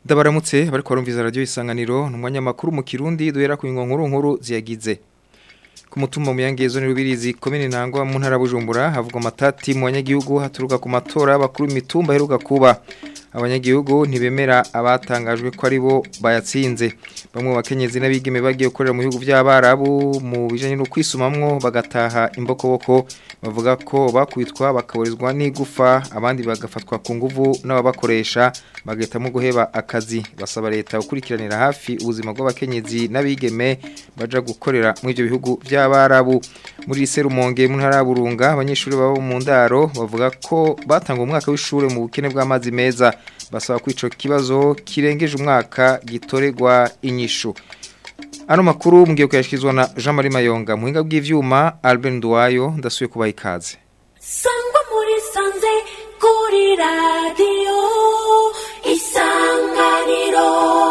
Ndabaramutse bariko barumviza radio isanganiro numwanya makuru mu Kirundi duhera ku nkuru nkuru ziyagize. Ku mutumba mu yangezo ni rubirizi komine ntangwa mu ntara Bujumbura havugwa matati mu banyagihugu haturuka ku matora y'abakuru imitumba heruka kuba. Abanyagihugu ntibemera abatangajwe ko ari bo bayatsinze. Bamwe bakenyezi n'abigeme bagiye gukorera mu bihugu by'abarabu mu bijanye no kwisumamwo bagataha imbokoboko bavuga ko bakwitwa bakaburizwa n'igufa abandi bagafatwa ku nguvu n'ababakoresha bagahitamo guheba akazi basaba leta gukurikiranira hafi ubuzima bw'abakenyezi n'abigeme baja gukorera muri ibyo bihugu by'abarabu muri Serumonge mu ntara ya Burunga abanyeshuri babo mu ndaro bavuga ko batanga umwaka w'ishure mu bukene bw'amazi meza basaba ko ico kibazo kirengeje umwaka gitoregwa inyishu Ano makuru mgiye kuyashikizwa na Jean Marie Mayonga muhinga bw'ivyuma Albert Nduwayo ndasuye kubaha ikaze Sangwa muri sanze kuri radio isanganiro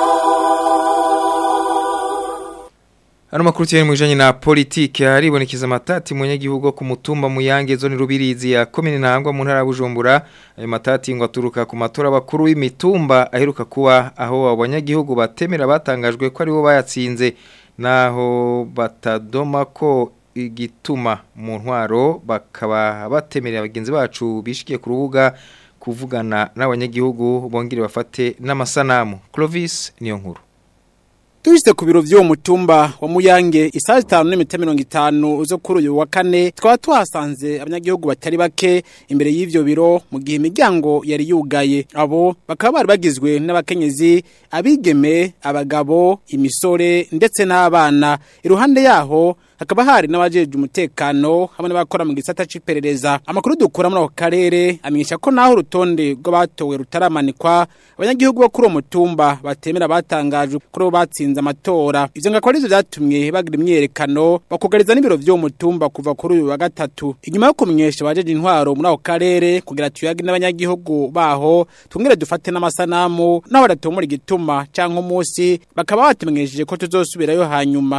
Ano makuru cyane mwijanye na politike haribonekeza matati mu nyagihugu ku mutumba mu yange zone rubirizi ya komine ntangwa mu ntara ya Bujumbura ayo matati ngo aturuka ku matora bakuru w'imitumba aheruka kuba aho abanyagihugu batemera batangajwe ko ari bo bayatsinze naho batadoma ko igituma mu ntwaro bakaba batemerera abagenzi bacu bishikiye ku rubuga kuvugana n'abanyagihugu bongere bafate n'amasanamu Clovis niyo nkuru Tujiste ku biro vy'uwo mutumba wa Muyange isaha 5:50 zo kuri uyu wa kane twaba twasanze abanyagihugu batari bake imbere y'ivyo biro mu gihe imiryango yari yugaye abo bakaba bari bagizwe n'abakenyezi abigeme abagabo imisore ndetse n'abana iruhande yaho hakaba hari n'abajeje umutekano hamwe n'abakora mu gisata c'iperereza amakuru dukura muri ako karere amenyesha ko naho urutonde rw'abatowe rutaramanikwa abanyagihugu bo kuri uwo mutumba batemera batangajwe kuri bo batsinze amatora ivyo ngakora arivyo vyatumye bagira imyerekano bakugariza n'ibiro vy'uwo mutumba kuva kuri uyu wa gatatu inyuma yo kumenyesha abajeje intwaro muri ako karere kugira tuyage n'abanyagihugu baho twongere dufate n'amasanamu naho badatomora igituma canke umunsi bakaba batumenyesheje ko tuzosubirayo hanyuma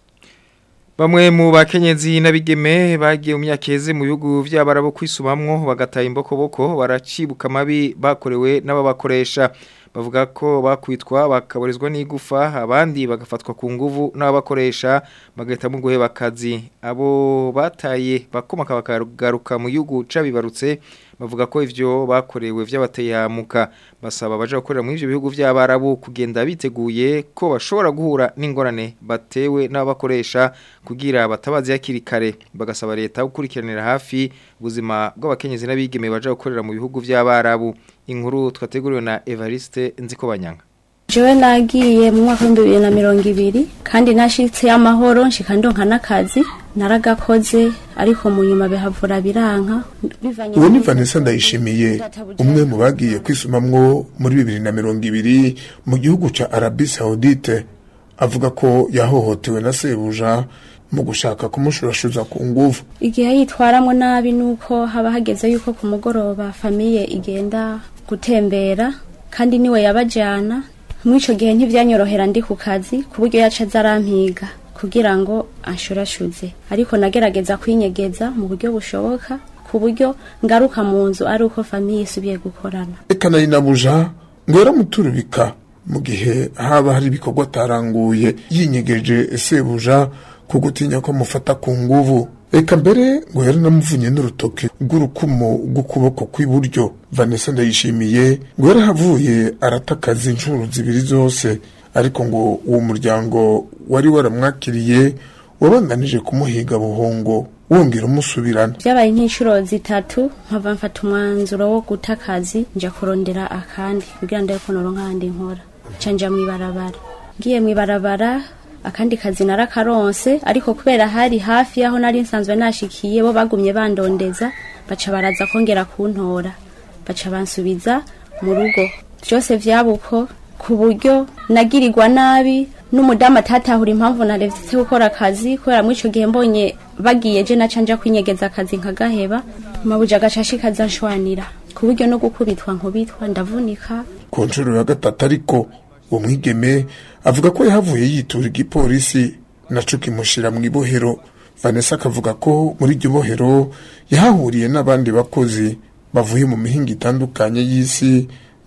Bamwe mu bakenyezi n'abigeme bagiye mu myakeze mu bihugu by'abarabo kwisubamwo bagataye imbokoboko baracibuka mabi bakorewe n'ababakoresha bavuga ko bakwitwa bakaburizwa n'igufa abandi bagafatwa ku nguvu n'ababakoresha bagahitamo guheba akazi abo bataye bakomaka bakagaruka mu gihugu cabibarutse bavuga ko ivyo bakorewe vy'abateyamuka basaba baje gukorera muri ivyo bihugu by'abarabu kugenda biteguye ko bashobora guhura n'ingorane batewe n'abakoresha kugira batabazi yakiri kare bagasaba leta gukurikiranira hafi ubuzima bw'abakenyezi n'abigeme baje gukorera mu bihugu by'abarabu inkuru twateguriwe na Evariste Nzikobanyanga Jewe nagiye mu mwaka w'ibihumbi bibiri na mirongo ibiri kandi nashitse y'amahoro nshika ndonka n'akazi naragakoze ariko mu nyuma bihavura biranka uwo ni vanessa ndayishimiye umwe mu bagiye kwisumamwo muri bibiri na mirongo ibiri mu gihugu ca arabi saudite avuga ko yahohotewe na sebuja mu gushaka kumushurashuza ku nguvu igihe yitwaramwo nabi nuko haba hageze yuko ku mugoroba famiye igenda gutembera kandi niwe yabajana mw'ico gihe ntivyanyorohera ndi ku kazi ku buryo yaca azarampiga kugira ngo anshurashuze ariko nagerageza kwinyegeza mu buryo bushoboka ku buryo ngaruka mu nzu ari uko famiye isubiye gukorana eka nari nabuja ngo yaramuturubika mu gihe haba hari ibikorwa ataranguye yinyegeje sebuja ku gutinya ko amufata ku nguvu eka mbere ngo yaranamuvunye n'urutoke rw'urukumo rw'ukuboko kw'iburyo vanessa ndayishimiye ngo yarahavuye arata akazi inshuro zibiri zose ariko ngo uwo muryango wari waramwakiriye wabanganije kumuhiga buhongo wongera umusubirana vyabaye nk'inshuro zitatu nkava mfata umwanzuro wo guta akazi nja kurondera akandi kugira ndabe ko noronka ahandi nkora ca nja mw'ibarabara ngiye mw'ibarabara akandi kazi narakaronse ariko kubera hari hafi yaho nari nsanzwe nashikiye bo bagumye bandondeza baca baraza kongera kuntora baca bansubiza mu rugo vyose vyabuko ku buryo nagirirwa nabi n'umudamu atatahura impamvu narevye gukora akazi kubera muri ico gihe mbonye bagiye je naca nja kwinyegeza akazi nkagaheba mabuja agaca ashikaza nshwanira ku buryo no gukubitwa nkubitwa ndavunika ku nshuro ya gatatu ariko uwo mwigeme avuga ko yahavuye yitura igipolisi naco kimushira mu ibohero vanessa akavuga ko muri iryo bohero yahahuriye n'abandi bakozi bavuye mu mihinga itandukanye y'isi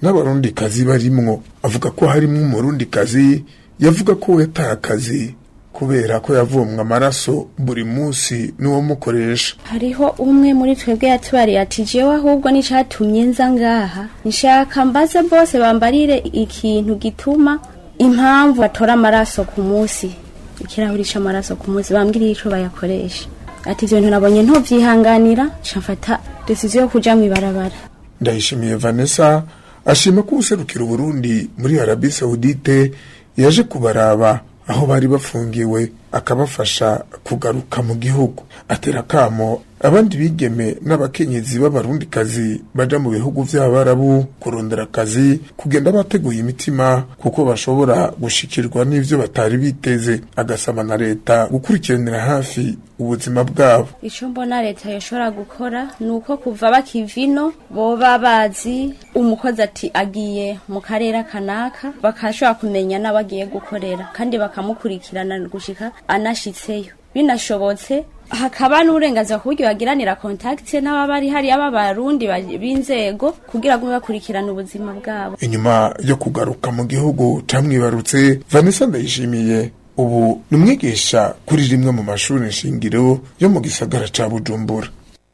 n'abarundikazi barimwo avuga ko harimwo umurundikazi yavuga ko yataye akazi kubera ko yavomwe amaraso buri munsi n'uwamukoresha hariho umwe muri twebwe yatubariye ati jewe ahubwo n'icatumye nza ngaha nshaka mbaze bose bambarire ikintu gituma impamvu batora amaraso ku munsi ikirahuri c'amaraso ku munsi bambwiriye ico bayakoresha ati ivyo bintu nabonye ntovyihanganira nca mfata decision yo kuja mw'ibarabara ndayishimiye vanessa ashima ko userukira uburundi muri arabi saudite yaje kubaraba aho bari bafungiwe akabafasha kugaruka mu gihugu atera akamo abandi bigeme n'abakenyezi b'abarundikazi baja mu bihugu vy'abarabu kurondera akazi kugenda bateguye imitima kuko bashobora gushikirwa n'ivyo batari biteze agasaba na leta gukurikiranira hafi ubuzima bwabo ico mbona leta yoshobora gukora ni uko kuva bakivino boba bazi umukozi ati agiye mu karere kanaka bakashobora kumenya n'abagiye gukorera kandi bakamukurikirana gushika anashitseyo binashobotse hakaba n'uburenganzira ku buryo bagiranira kontakite n'ababa ari hariya b'abarundi ba- b'inzego kugira ngo bakurikirane ubuzima bwabo inyuma yo kugaruka mu gihugu camwibarutse vanessa ndayishimiye ubu ni umwigisha kuri rimwe mu mashuri nshingiro yo mu gisagara ca bujumbura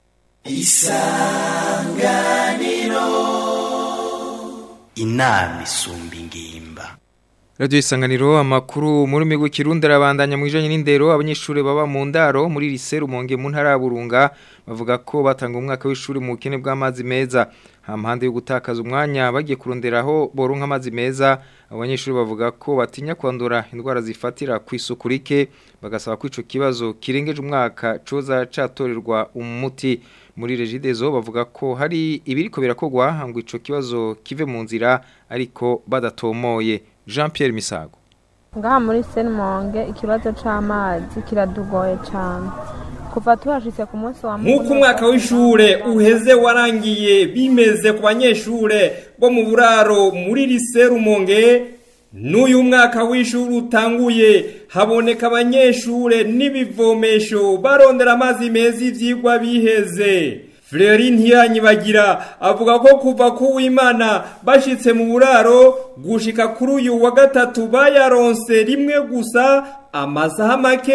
inama isumba ingimba Radio Isanganiro amakuru muri migo kirundi arabandanya mu bijanye n'indero abanyeshuri baba mu ndaro muri lycée Rumonge mu ntara ya Burunga bavuga ko batanga umwaka w'ishuri mu bukene bw'amazi meza hampande yo gutakaza umwanya bagiye kuronderaho boronka amazi meza abanyeshuri bavuga ko batinya kwandura indwara zifatira ku isuku rike bagasaba ko ico kibazo kirengeje umwaka coza catorerwa umuti muri regidezo bavuga ko hari ibiriko birakogwa ngo ico kibazo kive mu nzira ariko badatomoye Jean Pierre Misago ngaha muri senmonge ikibazo c'amazi kiradugoye cane kuva tuhashitse ku munsi wa nk'uko umwaka w'ishure uheze warangiye bimeze ku banyeshure bo mu buraro muri lise rumonge n'uyu mwaka w'ishuri utanguye haboneka abanyeshure n'ibivomesho barondera amazi meza ivyigwa biheze Fleury ntiyanyibagira avuga ko kuva ku w'Imana bashitse mu buraro gushika kuri uyu wa gatatu bayaronse rimwe gusa amasaha make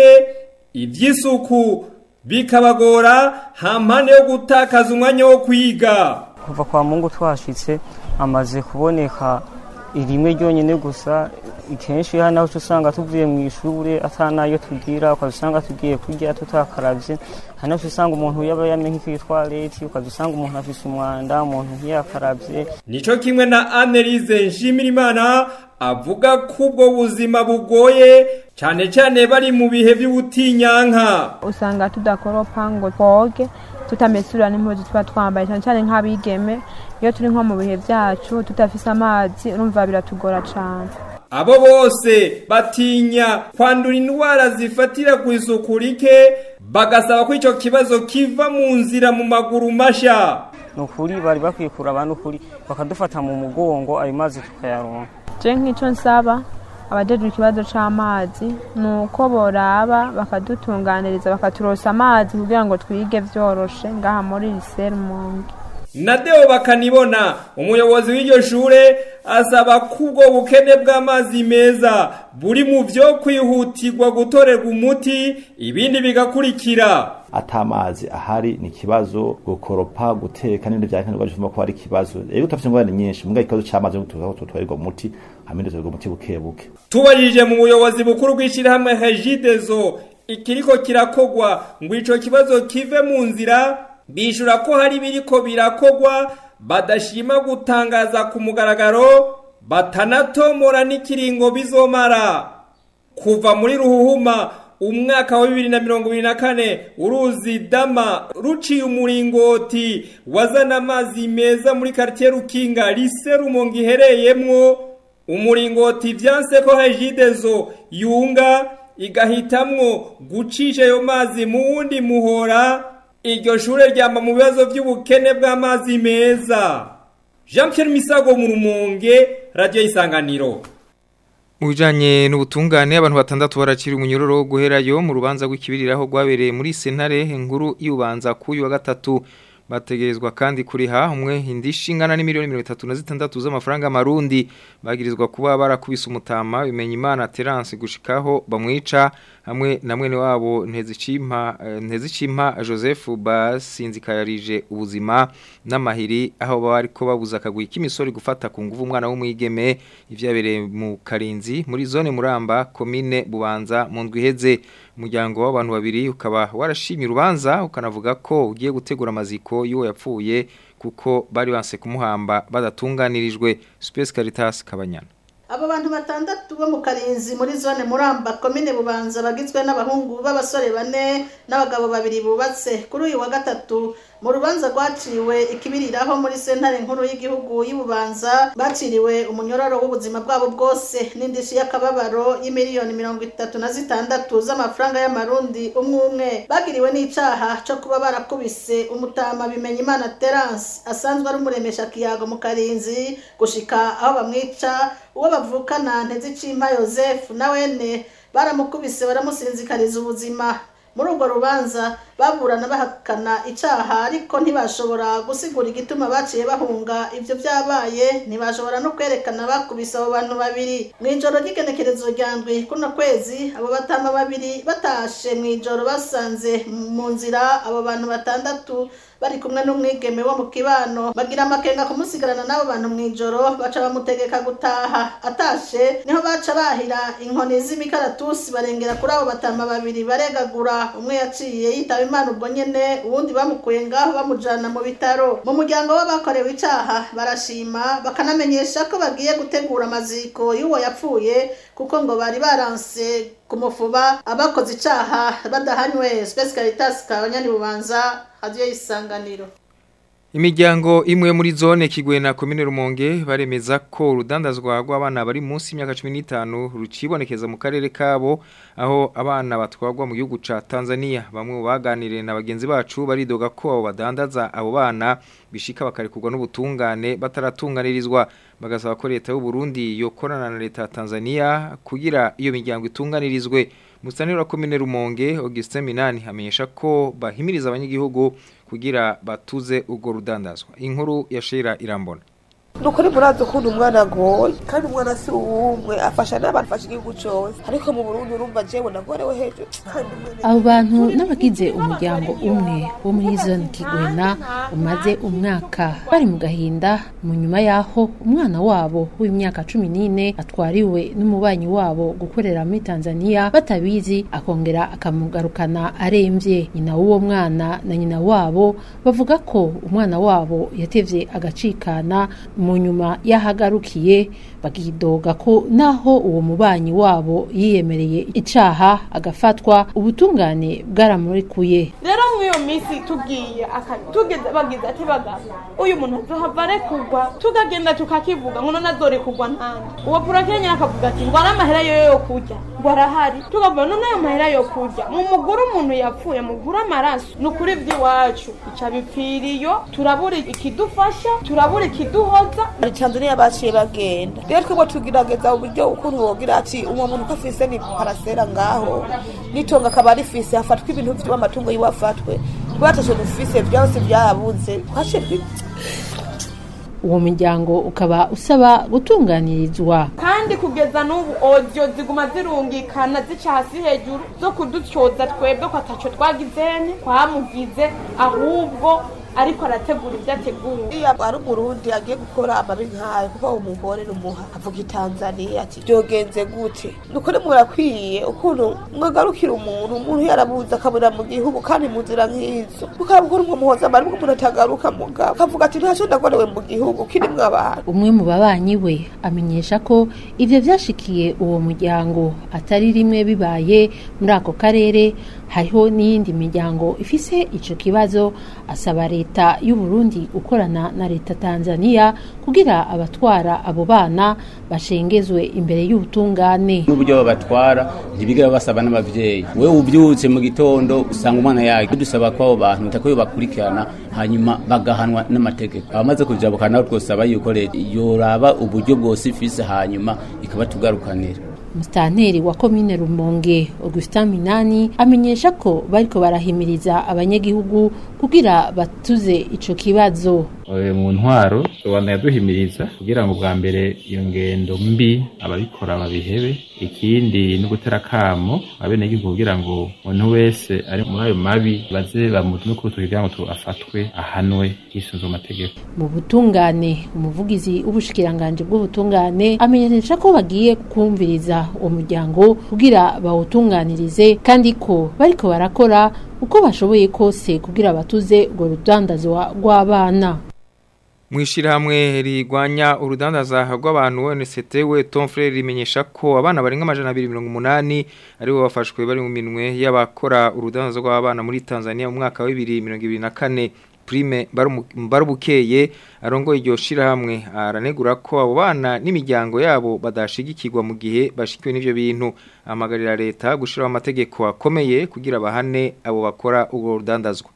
ivy'isuku bikabagora hampande yo gutakaza umwanya wo kwiga kuva kwa mungu twashitse amaze kuboneka rimwe ryonyine gusa kenshi hano aho usanga tuvuye mu ishure atanayo tugira ukazusanga tugiye kurya tutakaravye hano usanga umuntu yaba yamenye nk'itwareti ukazusanga umuntu afise umwanda umuntu ntiyakaravye nico kimwe na Annelise Nshimirimana avuga ko ubwo buzima bugoye cane cane bari mu bihe vy'ubutinyanka usanga tudakoropa ngo twoge tutamesura n'impuzu tuba twambaye cyane cyane nk'abigeme iyo turi nko mu bihe vyacu tudafise amazi urumva biratugora cane abo bose batinya kwandura indwara zifatira ku isuku rike bagasaba ko ico kibazo kiva mu nzira mu maguru masha nukuri bari bakwiye kuraba nukuri bakadufata mu mugongo ayo mazi tukayaronka je nk'ico nsaba abajejwe ikibazo c'amazi ni uko boraba bakadutunganiriza bakaturosa amazi kugira ngo twige vyoroshe ngaha muri lycée Rumonge Nadeo bakanibona umuyobozi w'iryo shure asaba ko ubwo bukene bw'amazi meza buri mu vyo kwihutirwa gutorerwa umuti ibindi bigakurikira atamazi ahari ni ikibazo gukoropa guteka n'ibindi byankenerwa bivuma ko ari ikibazo rero utafite ingorane nyinshi mbwa ikibazo c'amazi tuzaho tutwarirwa umuti hamwe tuzarirwa umuti buke buke tubajije mu buyobozi bukuru bw'ishirahamwe Regideso ikiriko kirakogwa ngo ico kibazo kive mu nzira bishura ko hari biriko birakogwa badashima gutangaza ku mugaragaro batanatomora n'ikiringo bizomara kuva muri ruhuhuma umwaka wa bibiri na mirongo ibiri na kane uruzi dama ruciye umuringoti wazana amazi meza muri karitiye rukinga lise rumonge ihereyemwo umuringoti vyanse ko hejidezo yunga igahitamwo gucisha ayo mazi mu wundi muhora iryo shure ryamba mu bibazo vy'ubukene bw'amazi meza jean pierre misago mu rumonge radiyo isanganiro Mu bijanye n'ubutungane abantu batandatu baracira umunyororo wo guherayo mu rubanza rw'ikibiriraho rwabereye muri sentare nkuru y'ubanza kuyu wa gatatu bategerezwa kandi kuriha umwe indishi ingana n'imiliyoni mirongo itatu na zitandatu z'amafaranga marundi bagirizwa kuba barakubise umutama bimenya imana Terence gushikaho bamwica hamwe na mwene wabo ntezicimpa eh, ntezicimpa Joseph basinzikarije ubuzima n'amahiri aho bariko babuza akagwi k'imisori gufata ku nguvu umwana w'umwigeme ivyabereye mu Karinzi muri zone Muramba komine Bubanza mu ndwi iheze umuryango w'abantu babiri ukaba warashimye urubanza ukanavuga ko ugiye gutegura amaziko y'uwo yapfuye kuko bari banse kumuhamba badatunganirijwe Space Caritas Kabanyana abo bantu batandatu bo mu karinzi muri zone muramba komine bubanza bagizwe n'abahungu b'abasore bane n'abagabo babiri bubatse kuri uyu wa gatatu mu rubanza rwaciwe ikibiriraho muri sentare nkuru y'igihugu y'ububanza baciriwe umunyororo w'ubuzima bwabo bwose n'indishi y'akababaro y'imiliyoni mirongo itatu na zitandatu z'amafaranga y'amarundi umwe umwe bagiriwe n'icaha co kuba barakubise umutama bimenya imana terence asanzwe ari umuremesha kiyago mu karinzi gushika aho bamwica uwo bavukana ntezicimpa Joseph na wene baramukubise baramusinzikariza ubuzima muri urwo rubanza baburana bahakana icaha ariko ntibashobora gusigura igituma baciye bahunga ivyo vyabaye ntibashobora no kwerekana bakubise abo bantu babiri mw'ijoro ry'igenekerezo rya ndwi kuno kwezi abo batama babiri batashe mw'ijoro basanze mu nzira abo bantu batandatu bari kumwe n'umwigeme wo mu kibano bagira amakenga kumusigarana n'abo bantu mw'ijoro baca bamutegeka gutaha atashe niho baca bahira inkoni z'imikaratusi barengera kuri abo batama babiri baregagura umwe yaciye yitaba imana ubwo nyene uwundi bamukuye ngaho bamujana mu bitaro mu muryango w'abakorewe icaha barashima bakanamenyesha ko bagiye gutegura amaziko y'uwo yapfuye kuko ngo bari baranse kumufuba abakoze icaha badahanywe Space Caritas kabanyani bubanza radio isanganiro Imiryango imwe muri zone Kigwena komine Rumonge baremeza ko urudandazwa rw'abana bari munsi y'imyaka 15 rucibonekeza mu karere kabo aho abana batwagwa mu gihugu ca Tanzania bamwe baganiriye na bagenzi bacu baridoga ko abo badandaza abo bana bishika bakarekurwa n'ubutungane bataratunganirizwa bagasaba ko leta y'u Burundi yokorana na leta ya Tanzania kugira iyo miryango itunganirizwe Musanira wa komine Rumonge Augustin Minani hamenyesha ko bahimiriza abanyagihugu kugira batuze ugo rudandazwa inkuru ya Shira Irambona nukuri murazi ukuntu umwana agoye kandi umwana si uwumwe afasha n'abantu afasha igihugu cyose ariko mu burundi urumva jewe nagorewe hejuru abo bantu n'abagize umuryango umwe wo muri zone kigwena umaze umwaka bari mu gahinda mu nyuma y'aho umwana wabo w'imyaka cumi n'ine atwariwe n'umubanyi wabo gukorera muri tanzania batabizi akongera akamugarukana aremvye nyina w'uwo mwana na nyina wabo bavuga ko umwana wabo yatevye agacikana mu nyuma y'ahagarukiye bakidoga ko naho uwo mubanyi wabo yiyemereye icaha agafatwa ubutungane bwaramurekuye rero mw'iyo minsi tugiye tugeze bagize ati bagabo uyu muntu azohava arekurwa tukagenda tukakivuga ngo none azorekurwa ntande uwo purakenya akavuga ati ngo ari amahera yo yo kurya ngo arahari tukavuga none ayo mahera yo kurya mu mugura umuntu yapfuye mugura amaraso ni ukuri by'iwacu ica bipfiriyo turabura ikidufasha turabura ikiduhoza muri tanzania baciye bagenda rero twebwe tugerageza uburyo ukuntu wogira ati uwo muntu ko afise ni parasera ngaho nitonga akaba rifise hafatwa ibintu vy'amatungo yiwe afatwe rwatashe dufise vyose vyabuze twaciye uwo muryango ukaba usaba gutunganirizwa kandi kugeza n'ubu odiyo ziguma zirungikana zica hasi hejuru zo kudutyoza twebwe ko ataco twagizene twamugize ahubwo ariko arategura ibyo ategura iyo ari umurundi agiye gukora amabi nk'ayo kuko umugore n'umuha avuga itanzaniya ati byogenze gute nukuri murakwiye ukuntu mwagarukira umuntu umuntu yarabuze akabura mu gihugu kandi mu nzira nk'izo mukabukora umwe muhoza amara umuntu atagaruka mugabo akavuga ati ntacyo ndagorewe mu gihugu kirimwo abantu umwe mu babanyi we amenyesha ko ivyo vyashikiye uwo muryango atari rimwe bibaye muri ako karere hariho n'iyindi miryango ifise ico kibazo asaba leta y'u Burundi gukorana na leta Tanzania kugira abatwara abo bana bashengezwe imbere y'ubutungane n'uburyo babatwara ntibigera basaba n'abavyeyi wewe uvyutse mu gitondo usanga umwana yake dusaba ko abo bantu tako bakurikirana hanyuma bagahanwa n'amategeko abamaze kujabuka nabo twosaba yuko leta yoraba uburyo bwose ifise hanyuma ikabatugarukanira Mustanteri wa komine Rumonge Augustin Minani amenyesha ko bariko barahimiriza abanyagihugu kugira batuze ico kibazo mu ntwaro tubona yaduhimiriza kugira ngo bwa mbere iyo ngendo mbi ababikora babihebe ikindi no gutera kamo abenegihugu kugira ngo umuntu wese ari muri ayo mabi baze bamutume ku rutoki kugira ngo afatwe ahanwe hisunzwe amategeko mu butungane umuvugizi w'ubushikiranganje bw'ubutungane amenyesha ko bagiye kumviriza uwo muryango kugira bawutunganirize kandi ko bariko barakora uko bashoboye kose kugira batuze urwo rudandazwa rw'abana Mwishirahamwe rigwanya urudandaza rw'abantu ONCT we Tom Frere rimenyesha ko abana barenga amajana 280 aribo bafashwe bari mu minwe y'abakora urudandaza rw'abana muri Tanzania mu mwaka wa 2024 Prime Barubukeye arongoye iryo shirahamwe aranegura ko abo bana n'imiryango yabo badashigikirwa mu gihe bashikiwe n'ivyo bintu amagarira leta gushiraho amategeko akomeye kugira bahane abo bakora ubwo rudandazwa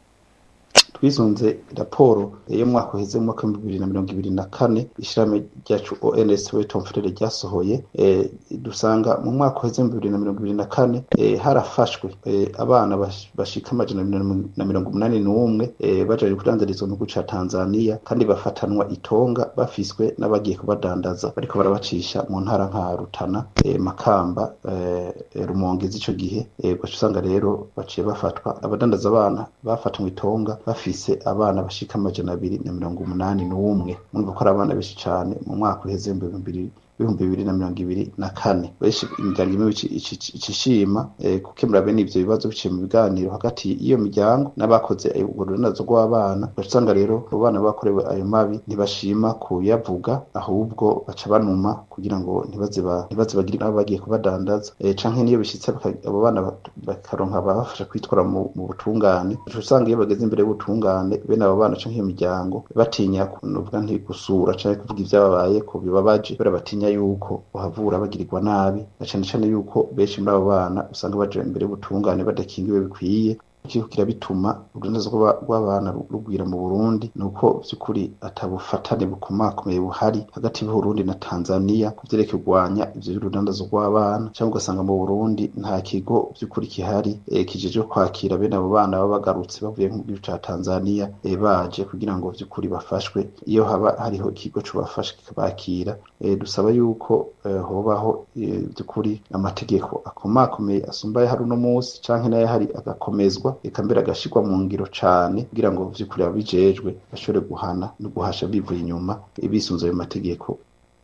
twisunze raporo yo mu mwaka uheze mu mwaka w'ibihumbi bibiri na mirongo ibiri na kane ishyirahamwe ryacu ons wetom frere ryasohoye dusanga mu mwaka uheze mu bibiri na mirongo ibiri na kane harafashwe abana bashika amajana na mirongo umunani n'umwe bajaje kudandarizwa mu gihugu ca tanzania kandi bafatanwa itonga bafiswe n'abagiye kubadandaza bariko barabacisha mu ntara nka rutana makamba rumonge z'ico gihe gaca usanga rero baciye bafatwa abadandaza abana bafatanywe itonga bafise abana bashika amajana abiri na mirongo umunani n'umwe murumva ko ari abana benshi cane mu mwaka uheze mu bibiri ibihumbi bibiri na mirongo ibiri na kane benshi imiryango imwe icishima gukemura bene ivyo bibazo biciye mu biganiro hagati y'iyo miryango n'abakoze urwo rudandazo rw'abana usanga rero abo bana bakorewe ayo mabi ntibashima kuyavuga ahubwo baca banuma kugira ngo ntibaze bagire nabo bagiye kubadandaza canke niyo bishitse abo bana bakaronka ababafasha kwitwara mu butungane usanga iyo bageze imbere y'ubutungane bene abo bana canke iyo miryango batinya kuvuga nti gusura canke kuvuga ivyababaye ko bibabaje kubera batinya yuko uhavura bagirirwa nabi na cane cane yuko benshi muri abo bana usanga baje imbere y'ubutungane badakingiwe bikwiye kiriko kirabituma urundazo rw'abana rugwira mu Burundi nuko vy'ukuri atabufatane bukomakomeye buhari hagati y'Uburundi na Tanzania kuvyerekeye kurwanya ivyo by'urundazo rw'abana cyangwa ugasanga mu Burundi nta kigo vy'ukuri kihari e, kijeje kwakira bene abo bana baba bagarutse bavuye mu gihugu ca Tanzania e, baje kugira ngo vy'ukuri bafashwe iyo haba hariho ikigo cobafasha kikabakira e, dusaba yuko e, hobaho vy'ukuri amategeko akomakomeye asumbaye hari uno munsi canke nayo hari agakomezwa eka mbere agashirwa mu ngiro cane kugira ngo vy'ukuri ababijejwe bashobore guhana no guhasha bivuye inyuma bisunze ayo mategeko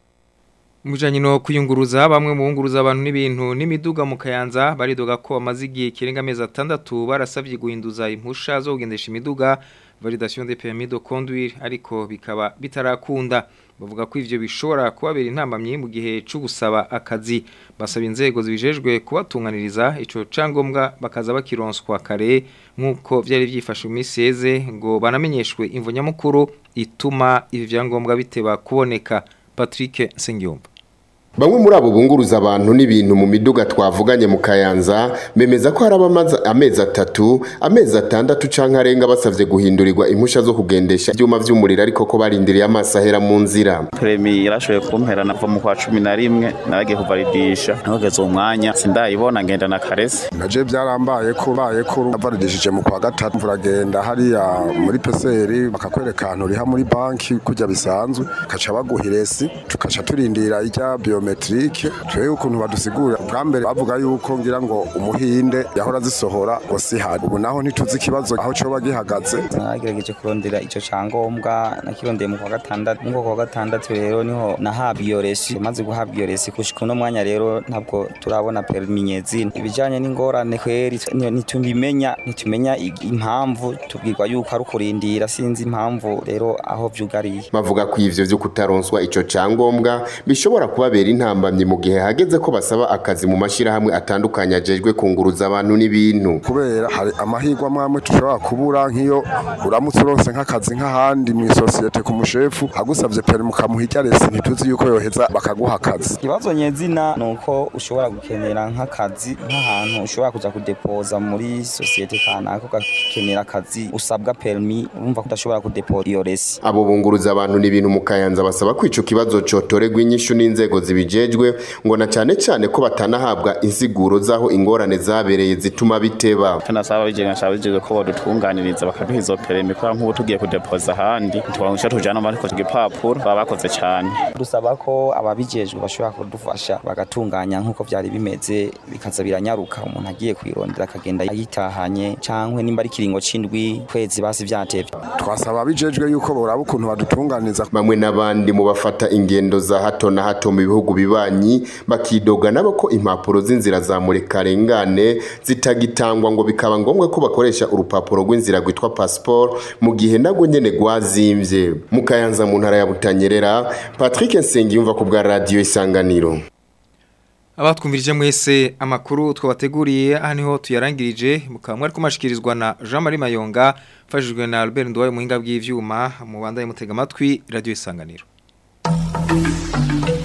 Mujanye no kuyunguruza bamwe mu bunguruza abantu n'ibintu n'imiduga mu Kayanza baridoga ko amazi igihe kirenga amezi atandatu barasabye guhinduza impusha zo kugendesha imiduga validation des permis de conduire ariko bikaba bitarakunda bavuga ko ivyo bishobora kubabera intambamye mu gihe cyo gusaba akazi basaba inzego zibijejwe kubatunganiriza ico cangombwa bakaza bakironswa kare nkuko vyari vyifashe mu miseze ngo banamenyeshwe imvo nyamukuru ituma ibi vyangombwa biteba kuboneka Patrick Sengiyumba Bamwe muri abo bunguruza abantu n'ibintu mu miduga twavuganye mu Kayanza bemeza ko hari abamaze amezi atatu amezi atandatu canke arenga basavye guhindurirwa impusha zo kugendesha ivyuma vy'umuriro ariko ko barindiriye amaso ahera mu nzira Premi yarashoboye kumpera nava mu kwa cumi na rimwe naragiye kuvalidisha nahageze umwanya sindayibona ngenda na karese naje byarambaye ko baye ko navalidishije mu kwa gatatu mvuragenda hariya muri peseri bakakwereka ahantu uriha muri banki kujya bisanzwe kaca baguha iresi tukaca turindira ijya bio biometrike twebwe ukuntu badusigura bwa mbere bavuga yuko ngira ngo umuhinde yahora zisohora ngo si hari ubu naho ntituzi ikibazo aho coba gihagaze nagerageje kurondera ico cangombwa nakirondeye mu kwa gatandatu mu kwa gatandatu rero niho nahabwa iyo resi maze guhabwa iyo resi gushika uno mwanya rero ntabwo turabona permi nyezina ibijanye n'ingorane kweri ntitubimenya ntitumenya impamvu tubwirwa yuko ari ukurindira sinzi impamvu rero aho vyugariye bavuga ko ivyo vyo kutaronswa ico cangombwa bishobora kubabera intambamye mu gihe hageze ko basaba akazi mu mashirahamwe atandukanye ajejwe kunguruza abantu n'ibintu kubera hari amahirwe amwe tushobora kubura nk'iyo uramutse uronse nk'akazi nk'ahandi mu isosiyete ku mushefu agusabye peri mukamuha resi ntituzi yuko yoheza bakaguha akazi ikibazo nyezina ni uko ushobora gukenera nk'akazi nk'ahantu ushobora kuja kudepoza muri sosiyete kanaka ugakenera akazi usabwa permi urumva ko udashobora kudepoza iyo resi abo bunguruza abantu n'ibintu mu kayanza basaba ko ico kibazo cotorerwa inyishu n'inzego zibi zibijejwe ngo na cyane cyane ko batanahabwa insiguro z'aho ingorane zabereye zituma biteba tunasaba bijejwe nshaba bijejwe ko badutunganiriza bakaduha izo perimi kubera nk'ubu tugiye kudepoza ahandi ntitwabona icyo tujana mu ariko igipapuro baba bakoze cyane dusaba ko ababijejwe bashobora kudufasha bagatunganya nk'uko byari bimeze bikaza biranyaruka umuntu agiye kwirondera akagenda yitahanye cyangwa nimba ari kiringo c'indwi kwezi basi vyatevye twasaba abijejwe yuko boraba ukuntu badutunganiza bamwe n'abandi mu bafata ingendo za hato na hato mu bihugu bibanyi bakidoga nabo ko impapuro z'inzira za murekarengane zitagitangwa ngo bikaba ngombwa ko bakoresha urupapuro rw'inzira rwitwa passport mu gihe nagwo nyene rwazimvye mu kayanza mu ntara ya butanyerera patrick nsengiyumva ku bwa radiyo isanganiro abatwumvirije mwese amakuru twabateguriye aha niho tuyarangirije mukaba mwari kumashikirizwa na Jean Marie Mayonga mfashijwe na Albert Ndwaye muhinga bw'ivyuma mu banda mutega amatwi radio isanganiro